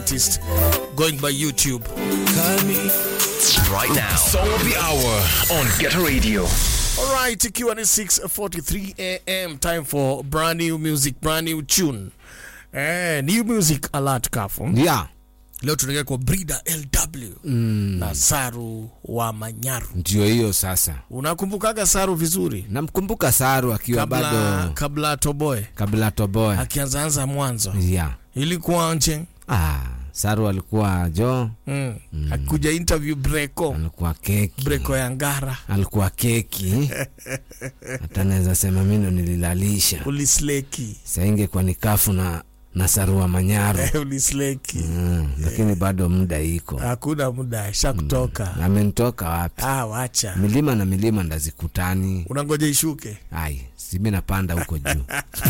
artist going by YouTube. Right now, Song of the Hour on Get Radio. Alright, ikiwa ni 6:43 am time for brand new music, brand new tune. Eh, new music alert kafu. yeah. Leo tunaelekea kwa Brida LW na Saru wa Manyaru. ndio hiyo sasa Unakumbukaga Saru vizuri? namkumbuka saru akiwa Kabla bado kabla Toboe kabla toboe akianzaanza mwanzo. yeah. Ilikuwa nje. ah, saru alikuwa jo Mm. Akuja interview Breko. alikuwa keki Breko ya Ngara. alikuwa keki hata naweza sema mino nililalisha Ulisleki. saingekuwa ni kafu na na sarua manyaru Ulisleki. mm, lakini bado muda iko Hakuna muda sha kutoka. amenitoka wapi Ah, wacha. milima na milima ndazikutani Unangoja ishuke. ai simi napanda huko juu